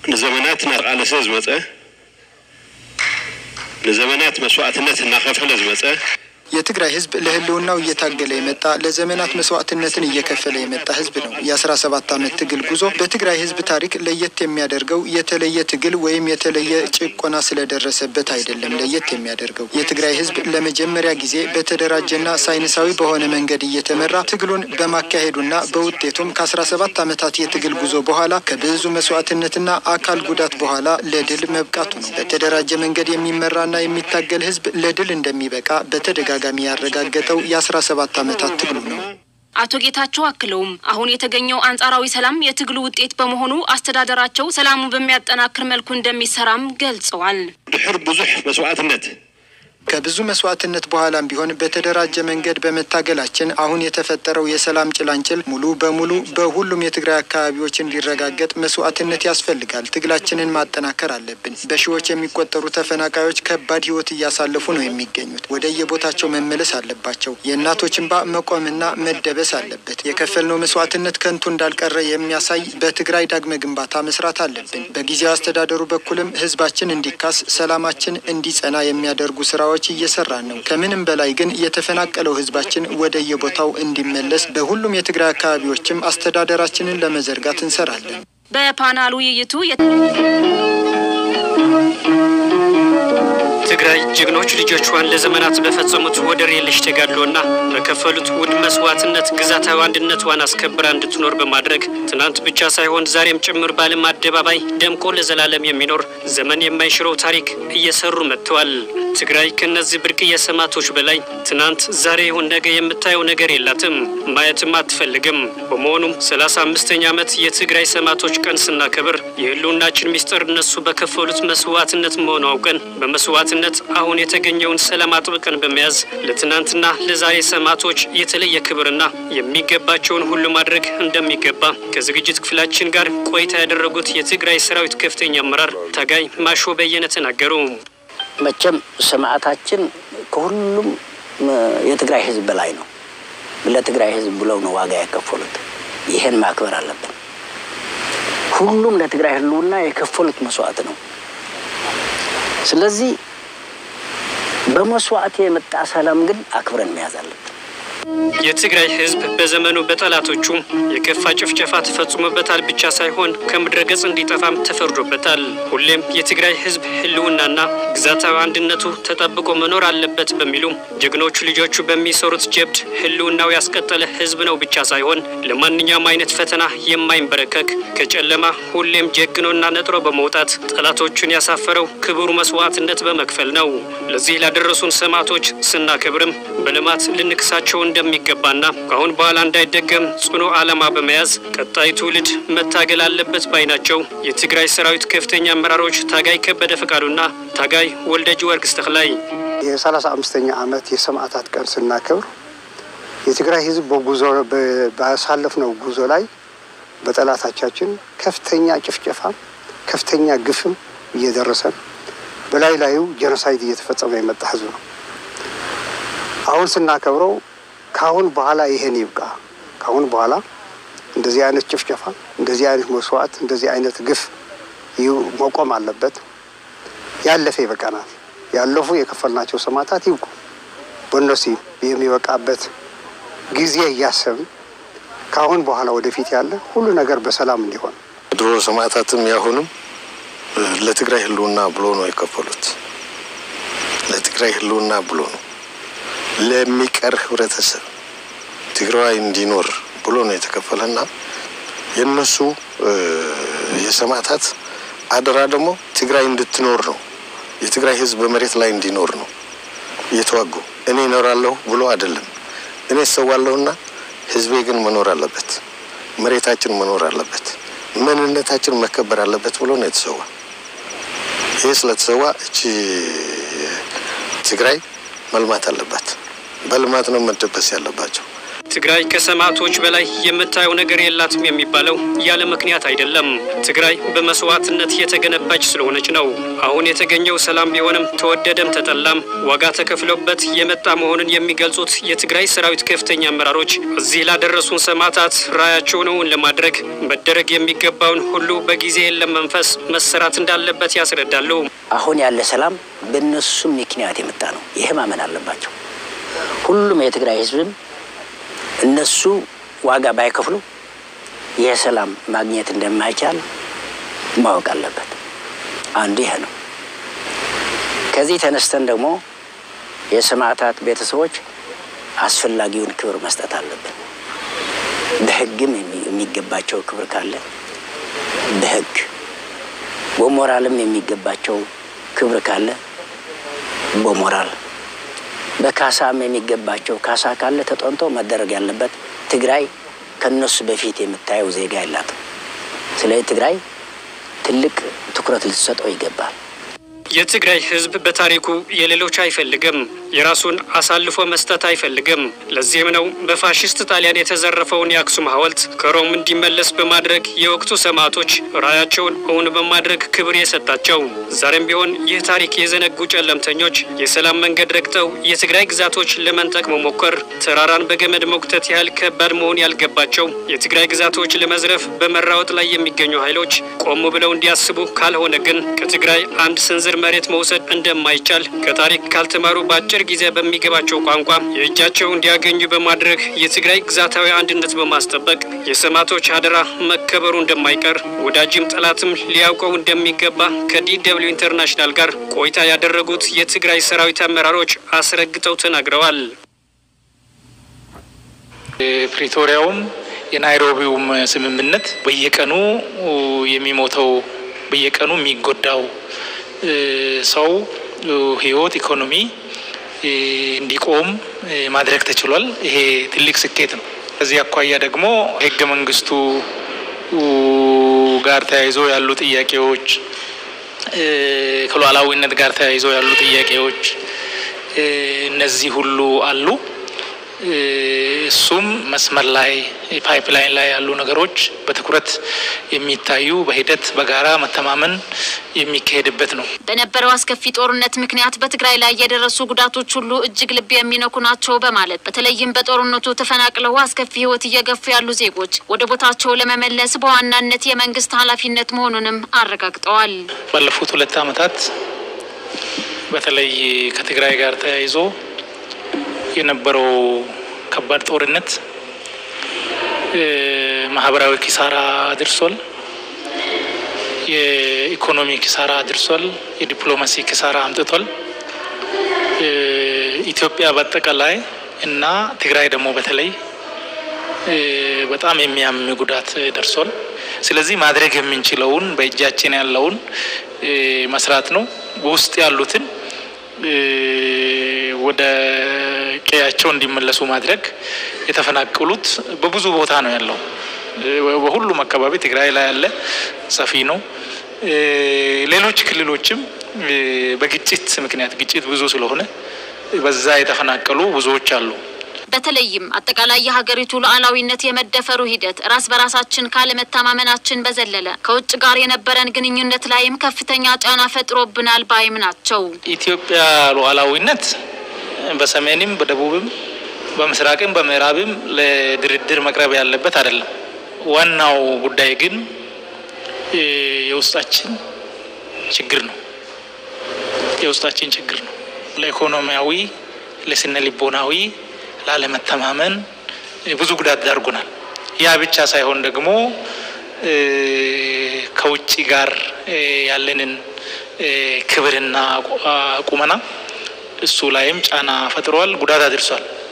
ንዘመናት እናቃለሰ ዝመፀ ንዘመናት መስዋዕትነት እናኸፈለ ዝመፀ የትግራይ ህዝብ ለህልውናው እየታገለ የመጣ ለዘመናት መስዋዕትነትን እየከፈለ የመጣ ህዝብ ነው። የአስራ ሰባት ዓመት ትግል ጉዞ በትግራይ ህዝብ ታሪክ ለየት የሚያደርገው የተለየ ትግል ወይም የተለየ ጭቆና ስለደረሰበት አይደለም። ለየት የሚያደርገው የትግራይ ህዝብ ለመጀመሪያ ጊዜ በተደራጀና ሳይንሳዊ በሆነ መንገድ እየተመራ ትግሉን በማካሄዱና በውጤቱም ከአስራ ሰባት ዓመታት የትግል ጉዞ በኋላ ከብዙ መስዋዕትነትና አካል ጉዳት በኋላ ለድል መብቃቱ ነው። በተደራጀ መንገድ የሚመራና የሚታገል ህዝብ ለድል እንደሚበቃ በተደጋ ተደጋጋሚ ያረጋገጠው የአስራ ሰባት ዓመታት ትግሉ ነው። አቶ ጌታቸው አክለውም አሁን የተገኘው አንጻራዊ ሰላም የትግሉ ውጤት በመሆኑ አስተዳደራቸው ሰላሙን በሚያጠናክር መልኩ እንደሚሰራም ገልጸዋል። ድሕር ብዙሕ መስዋዕትነት ከብዙ መስዋዕትነት በኋላም ቢሆን በተደራጀ መንገድ በመታገላችን አሁን የተፈጠረው የሰላም ጭላንጭል ሙሉ በሙሉ በሁሉም የትግራይ አካባቢዎች እንዲረጋገጥ መስዋዕትነት ያስፈልጋል። ትግላችንን ማጠናከር አለብን። በሺዎች የሚቆጠሩ ተፈናቃዮች ከባድ ሕይወት እያሳለፉ ነው የሚገኙት። ወደ የቦታቸው መመለስ አለባቸው። የእናቶች እንባ መቆምና መደበስ አለበት። የከፈልነው መስዋዕትነት ከንቱ እንዳልቀረ የሚያሳይ በትግራይ ዳግመ ግንባታ መስራት አለብን። በጊዜያዊ አስተዳደሩ በኩልም ህዝባችን እንዲካስ፣ ሰላማችን እንዲጸና የሚያደርጉ ስራዎች እየሰራን ነው። ከምንም በላይ ግን የተፈናቀለው ህዝባችን ወደ የቦታው እንዲመለስ በሁሉም የትግራይ አካባቢዎችም አስተዳደራችንን ለመዘርጋት እንሰራለን። በፓናል ውይይቱ ትግራይ ጀግኖች ልጆቿን ለዘመናት በፈጸሙት ወደር የለሽ ተጋድሎና በከፈሉት ውድ መስዋዕትነት ግዛታዊ አንድነቷን አስከብራ እንድትኖር በማድረግ ትናንት ብቻ ሳይሆን ዛሬም ጭምር በዓለም አደባባይ ደምቆ ለዘላለም የሚኖር ዘመን የማይሽረው ታሪክ እየሰሩ መጥተዋል። ትግራይ ከነዚህ ብርቅዬ ሰማዕቶች በላይ ትናንት፣ ዛሬ ይሁን ነገ የምታየው ነገር የላትም፣ ማየትም አትፈልግም። በመሆኑም ሰላሳ አምስተኛ ዓመት የትግራይ ሰማዕቶች ቀን ስናከብር የህልውናችን ሚስጥር እነሱ በከፈሉት መስዋዕትነት መሆኑ አውቀን በመስዋዕትነት አሁን የተገኘውን ሰላም አጥብቀን በመያዝ ለትናንትና ለዛሬ ሰማዕቶች የተለየ ክብርና የሚገባቸውን ሁሉ ማድረግ እንደሚገባ ከዝግጅት ክፍላችን ጋር ቆይታ ያደረጉት የትግራይ ሰራዊት ከፍተኛ አመራር ታጋይ ማሾ በየነ ተናገሩ። መቼም ሰማዕታችን ከሁሉም የትግራይ ህዝብ በላይ ነው። ለትግራይ ህዝብ ብለው ነው ዋጋ የከፈሉት። ይህን ማክበር አለብን። ሁሉም ለትግራይ ህልውና የከፈሉት መስዋዕት ነው። ስለዚህ በመስዋዕት የመጣ ሰላም ግን አክብረን መያዝ አለብን። የትግራይ ህዝብ በዘመኑ በጠላቶቹ የከፋ ጭፍጨፋ ተፈጽሞበታል ብቻ ሳይሆን ከምድረ ገጽ እንዲጠፋም ተፈርዶበታል። ሁሌም የትግራይ ህዝብ ህልውናና ግዛታዊ አንድነቱ ተጠብቆ መኖር አለበት በሚሉ ጀግኖቹ ልጆቹ በሚሰሩት ጀብድ ህልውናው ያስቀጠለ ህዝብ ነው ብቻ ሳይሆን ለማንኛውም አይነት ፈተና የማይንበረከክ ከጨለማ ሁሌም ጀግኖና ነጥሮ በመውጣት ጠላቶቹን ያሳፈረው ክቡር መስዋዕትነት በመክፈል ነው። ለዚህ ላደረሱን ሰማዕቶች ስናከብርም በልማት ልንክሳቸው እንደሚገባና ከአሁን በኋላ እንዳይደገም ጽኑ ዓላማ በመያዝ ቀጣይ ትውልድ መታገል አለበት ባይ ናቸው። የትግራይ ሰራዊት ከፍተኛ አመራሮች ታጋይ ከበደ ፈቃዱና ታጋይ ወልደጅ ወርግስ ተክላይ የሰላሳ አምስተኛ ዓመት የሰማዕታት ቀን ስናከብር የትግራይ ህዝብ በጉዞ ባሳለፍነው ጉዞ ላይ በጠላቶቻችን ከፍተኛ ጭፍጨፋ፣ ከፍተኛ ግፍም እየደረሰን በላይ ላዩ ጄኖሳይድ እየተፈጸመ የመጣ ህዝብ ነው። አሁን ስናከብረው ከአሁን በኋላ ይሄን ይብቃ፣ ከአሁን በኋላ እንደዚህ አይነት ጭፍጨፋ፣ እንደዚህ አይነት መስዋዕት፣ እንደዚህ አይነት ግፍ መቆም አለበት። ያለፈ ይበቃናል። ያለፉ የከፈልናቸው ሰማዕታት ይብቁ። በእነሱ የሚበቃበት ጊዜ እያሰብን ከአሁን በኋላ ወደፊት ያለ ሁሉ ነገር በሰላም እንዲሆን ድሮ ሰማዕታትም ያሁንም ለትግራይ ህልውና ብሎ ነው የከፈሉት። ለትግራይ ህልውና ብሎ ነው ለሚቀር ህብረተሰብ ትግራዋይ እንዲኖር ብሎ ነው የተከፈለና የእነሱ የሰማዕታት አደራ ደግሞ ትግራይ እንድትኖር ነው። የትግራይ ህዝብ በመሬት ላይ እንዲኖር ነው እየተዋጉ እኔ እኖራለሁ ብሎ አይደለም። እኔ እሰዋለሁና ህዝቤ ግን መኖር አለበት፣ መሬታችን መኖር አለበት፣ ማንነታችን መከበር አለበት ብሎ ነው የተሰዋ። ይህ ስለተሰዋ እቺ ትግራይ መልማት አለባት። በልማት ነው መደበስ ያለባቸው። ትግራይ ከሰማዕቶች በላይ የምታየው ነገር የላትም የሚባለው ያለ ምክንያት አይደለም። ትግራይ በመስዋዕትነት የተገነባች ስለሆነች ነው። አሁን የተገኘው ሰላም ቢሆንም ተወደደም ተጠላም ዋጋ ተከፍለውበት የመጣ መሆኑን የሚገልጹት የትግራይ ሰራዊት ከፍተኛ አመራሮች እዚህ ላደረሱን ሰማዕታት ራዕያቸውን እውን ለማድረግ መደረግ የሚገባውን ሁሉ በጊዜ የለም መንፈስ መሰራት እንዳለበት ያስረዳሉ። አሁን ያለ ሰላም በእነሱም ምክንያት የመጣ ነው። ይህ ማመን አለባቸው። ሁሉም የትግራይ ህዝብም እነሱ ዋጋ ባይከፍሉ ይህ ሰላም ማግኘት እንደማይቻል ማወቅ አለበት። አንዱ ይህ ነው። ከዚህ ተነስተን ደግሞ የሰማዕታት ቤተሰቦች አስፈላጊውን ክብር መስጠት አለብን። በህግም የሚገባቸው ክብር ካለ በህግ በሞራልም የሚገባቸው ክብር ካለ በሞራል በካሳም የሚገባቸው ካሳ ካለ ተጠንቶ መደረግ ያለበት። ትግራይ ከነሱ በፊት የምታየው ዜጋ የላትም። ስለዚህ ትግራይ ትልቅ ትኩረት ልትሰጠው ይገባል። የትግራይ ህዝብ በታሪኩ የሌሎች አይፈልግም፣ የራሱን አሳልፎ መስጠት አይፈልግም። ለዚህም ነው በፋሽስት ጣሊያን የተዘረፈውን የአክሱም ሐውልት ከሮም እንዲመለስ በማድረግ የወቅቱ ሰማዕቶች ራዕያቸውን እውን በማድረግ ክብር የሰጣቸው። ዛሬም ቢሆን ይህ ታሪክ የዘነጉ ጨለምተኞች የሰላም መንገድ ረግጠው የትግራይ ግዛቶች ለመንጠቅ መሞከር ተራራን በገመድ መጉተት ያህል ከባድ መሆን ያልገባቸው የትግራይ ግዛቶች ለመዝረፍ በመራወጥ ላይ የሚገኙ ኃይሎች ቆም ብለው እንዲያስቡ፣ ካልሆነ ግን ከትግራይ አንድ ስንዝር መሬት መውሰድ እንደማይቻል ከታሪክ ካልተማሩ በአጭር ጊዜ በሚገባቸው ቋንቋ የእጃቸው እንዲያገኙ በማድረግ የትግራይ ግዛታዊ አንድነት በማስጠበቅ የሰማዕቶች አደራ መከበሩ እንደማይቀር ወዳጅም ጠላትም ሊያውቀው እንደሚገባ ከዲ ደብልዩ ኢንተርናሽናል ጋር ቆይታ ያደረጉት የትግራይ ሰራዊት አመራሮች አስረግጠው ተናግረዋል። ፕሪቶሪያውም የናይሮቢውም ስምምነት በየቀኑ የሚሞተው በየቀኑ የሚጎዳው ሰው ህይወት፣ ኢኮኖሚ እንዲቆም ማድረግ ተችሏል። ይሄ ትልቅ ስኬት ነው። ከዚህ አኳያ ደግሞ ህገ መንግስቱ ጋር ተያይዞ ያሉ ጥያቄዎች፣ ከሉዓላዊነት ጋር ተያይዞ ያሉ ጥያቄዎች እነዚህ ሁሉ አሉ። እሱም መስመር ላይ ፓይፕላይን ላይ ያሉ ነገሮች በትኩረት የሚታዩ በሂደት በጋራ መተማመን የሚካሄድበት ነው። በነበረው አስከፊ ጦርነት ምክንያት በትግራይ ላይ የደረሱ ጉዳቶች ሁሉ እጅግ ልብ የሚነኩ ናቸው በማለት በተለይም በጦርነቱ ተፈናቅለው አስከፊ ህይወት እየገፉ ያሉ ዜጎች ወደ ቦታቸው ለመመለስ በዋናነት የመንግስት ኃላፊነት መሆኑንም አረጋግጠዋል። ባለፉት ሁለት ዓመታት በተለይ ከትግራይ ጋር ተያይዞ የነበረው ከባድ ጦርነት ማህበራዊ ኪሳራ አድርሷል። የኢኮኖሚ ኪሳራ አድርሷል። የዲፕሎማሲ ኪሳራ አምጥቷል። ኢትዮጵያ በአጠቃላይ እና ትግራይ ደግሞ በተለይ በጣም የሚያም ጉዳት ደርሷል። ስለዚህ ማድረግ የምንችለውን በእጃችን ያለውን መስራት ነው። በውስጥ ያሉትን ወደ ቀያቸው እንዲመለሱ ማድረግ የተፈናቀሉት በብዙ ቦታ ነው ያለው። በሁሉም አካባቢ ትግራይ ላይ ያለ ሰፊ ነው። ሌሎች ክልሎችም በግጭት ምክንያት ግጭት ብዙ ስለሆነ በዛ የተፈናቀሉ ብዙዎች አሉ። በተለይም አጠቃላይ የሀገሪቱ ሉዓላዊነት የመደፈሩ ሂደት ራስ በራሳችን ካለመተማመናችን በዘለለ ከውጭ ጋር የነበረን ግንኙነት ላይም ከፍተኛ ጫና ፈጥሮብናል ባይም ናቸው። ኢትዮጵያ ሉዓላዊነት በሰሜንም በደቡብም በምስራቅም በምዕራብም ለድርድር መቅረብ ያለበት አይደለም። ዋናው ጉዳይ ግን የውስጣችን ችግር ነው። የውስጣችን ችግር ነው። ለኢኮኖሚያዊ፣ ለስነ ልቦናዊ ላለመተማመን ብዙ ጉዳት ዳርጎናል። ያ ብቻ ሳይሆን ደግሞ ከውጭ ጋር ያለንን ክብርና ቁመና እሱ ላይም ጫና ፈጥሯል፣ ጉዳት አድርሷል።